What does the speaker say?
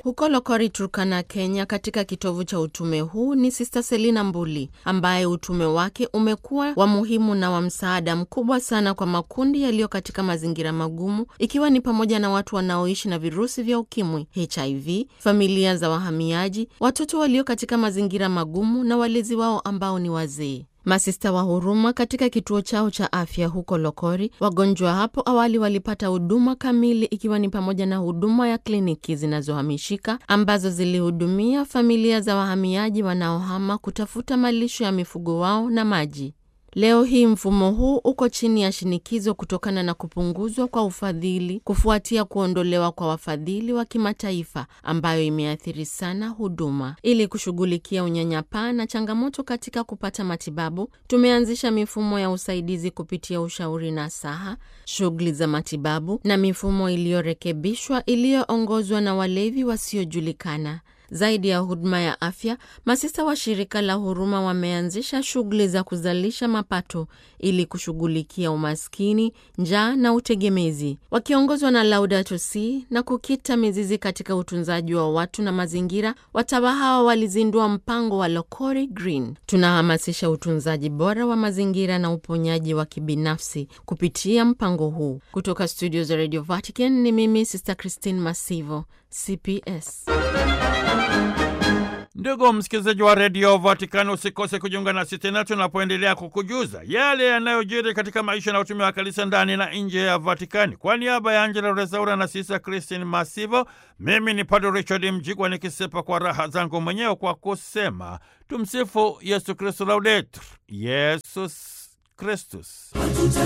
Huko Lokori, Turkana, Kenya, katika kitovu cha utume huu ni Sista Selina Mbuli ambaye utume wake umekuwa wa muhimu na wa msaada mkubwa sana kwa makundi yaliyo katika mazingira magumu, ikiwa ni pamoja na watu wanaoishi na virusi vya ukimwi, HIV, familia za wahamiaji, watoto walio katika mazingira magumu na walezi wao ambao ni wazee. Masista wa huruma katika kituo chao cha afya huko Lokori, wagonjwa hapo awali walipata huduma kamili, ikiwa ni pamoja na huduma ya kliniki zinazohamishika ambazo zilihudumia familia za wahamiaji wanaohama kutafuta malisho ya mifugo wao na maji. Leo hii mfumo huu uko chini ya shinikizo kutokana na kupunguzwa kwa ufadhili kufuatia kuondolewa kwa wafadhili wa kimataifa ambayo imeathiri sana huduma. Ili kushughulikia unyanyapaa na changamoto katika kupata matibabu, tumeanzisha mifumo ya usaidizi kupitia ushauri na saha, shughuli za matibabu na mifumo iliyorekebishwa iliyoongozwa na walevi wasiojulikana. Zaidi ya huduma ya afya, masista wa shirika la huruma wameanzisha shughuli za kuzalisha mapato ili kushughulikia umaskini, njaa na utegemezi, wakiongozwa na Laudato Si na kukita mizizi katika utunzaji wa watu na mazingira. Watawa hawa walizindua mpango wa Lokori Green. Tunahamasisha utunzaji bora wa mazingira na uponyaji wa kibinafsi kupitia mpango huu. Kutoka studio za Radio Vatican ni mimi Sister Christine Masivo, CPS. Ndugu msikilizaji wa redio Vatikani, usikose kujiunga nasi tena tunapoendelea kukujuza yale yanayojiri katika maisha na utumi wa kanisa ndani na nje ya Vatikani. Kwa niaba ya Angela Rezaura na Sisa Christine Masivo, mimi ni Padre Richard Mjigwa nikisepa kwa raha zangu mwenyewe kwa kusema tumsifu Yesu Kristu, laudetur Yesus Kristus.